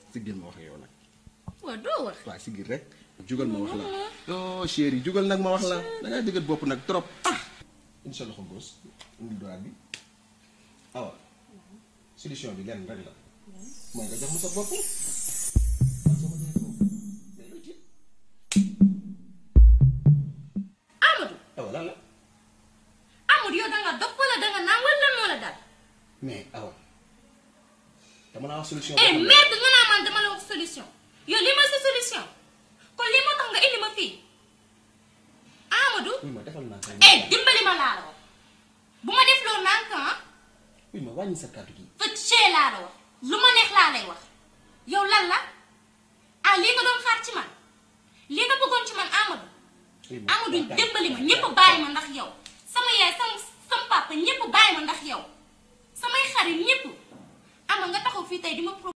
siggil ma wax ak yow nag waaw doo wax waaw siggil rek jugal ma wax la oh chéri jugal nag ma wax la da ngaa dëggat bopp nag trop ah indi sa loxo gauche indi droite bi awa solution bi lenn rek la mooy nga jox ma sa bopp man soo ma joxee sa bopp mais looy tiit Amadou awa lan la Amadou yow danga dof wala danga naan wala lan moo la dal mais awa dama naa wax solution eh merde nga naa man dama la wax solution yow lii mooy sa solution kon lii moo tax nga indi ma fii Amadou oui ma defal naa eh dimbali ma laa la wax bu ma def loolu naan kan oui ma wàññi sa kàddu gi fa cee laa la wax lu ma neex laa lay wax yow lan la ah lii nga doon xaar ci man lii nga bëggoon ci man Amadou oui ma Amadou dimbali ma ñëpp bàyyi ma ndax yow sama yaay sama sama papa ñëpp bàyyi ma ndax yow samay xarit ñëpp ama nga taxaw fii tey di ma